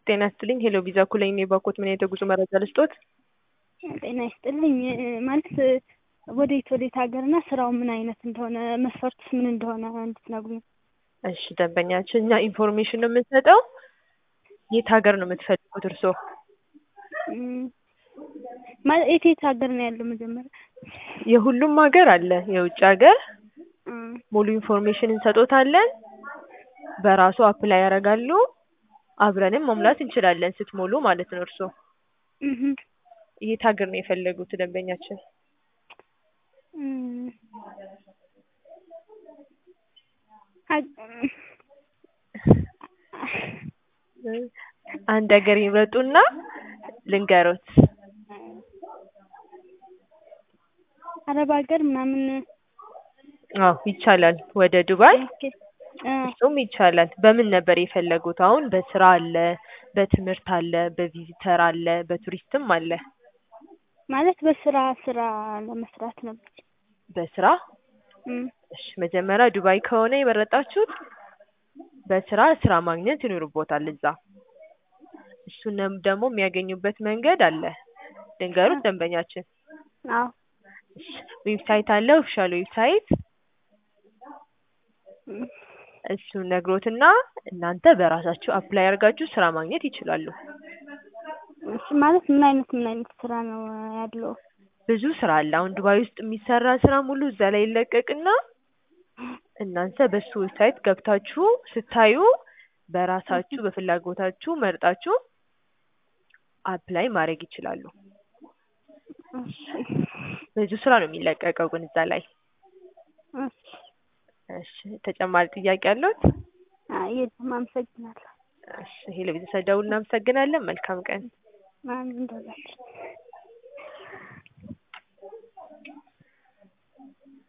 ጤና ይስጥልኝ ሄሎ ቪዛ ኩለኝ ነኝ ባኮት ምን አይነት የጉዞ መረጃ ልስጦት? ጤና ይስጥልኝ ማለት ወዴት ወዴት ሀገር እና ስራው ምን አይነት እንደሆነ መስፈርቱስ ምን እንደሆነ እንድትነግሩኝ። እሺ ደንበኛችን እኛ ኢንፎርሜሽን ነው የምንሰጠው። የት ሀገር ነው የምትፈልጉት እርስዎ? እም፣ ማለት የት የት ሀገር ነው ያለው መጀመሪያ? የሁሉም ሀገር አለ። የውጭ ሀገር እም፣ ሙሉ ኢንፎርሜሽን እንሰጦታለን። በራሱ አፕላይ ያደርጋሉ። አብረንም መሙላት እንችላለን ስትሞሉ ማለት ነው እርስዎ። እህ፣ የት ሀገር ነው የፈለጉት ደንበኛችን? እም፣ ሀግ- አንድ ሀገር ይምረጡና ልንገሮት። አረብ ሀገር ምናምን አዎ ይቻላል። ወደ ዱባይ ኦኬ፣ አ፣ እሱም ይቻላል። በምን ነበር የፈለጉት? አሁን በስራ አለ፣ በትምህርት አለ፣ በቪዚተር አለ፣ በቱሪስትም አለ። ማለት በስራ ስራ ለመስራት ነበር። በስራ እም፣ እሺ፣ መጀመሪያ ዱባይ ከሆነ የመረጣችሁት በስራ ስራ ማግኘት ይኖርቦታል እዛ። እሱንም ደግሞ የሚያገኙበት መንገድ አለ። ልንገሩት ደንበኛችን። አዎ፣ እሺ፣ ዌብሳይት አለ፣ ኦፊሻል ዌብሳይት እም፣ እሱን ነግሮትና እናንተ በራሳችሁ አፕላይ አድርጋችሁ ስራ ማግኘት ይችላሉ። እሺ፣ ማለት ምን አይነት ምን አይነት ስራ ነው ያለው? ብዙ ስራ አለ። አሁን ዱባይ ውስጥ የሚሰራ ስራ ሙሉ እዛ ላይ ይለቀቅና እናንተ በሱ ዌብሳይት ገብታችሁ ስታዩ በራሳችሁ በፍላጎታችሁ መርጣችሁ አፕላይ ማድረግ ይችላሉ። እሺ፣ ብዙ ስራ ነው የሚለቀቀው ግን እዛ ላይ። እሺ፣ እሺ ተጨማሪ ጥያቄ አለዎት? አይ የለም፣ አመሰግናለሁ። እሺ ሄሎ ቤተሰብ ደውል እናመሰግናለን። መልካም ቀን። ማን እንደላችሁ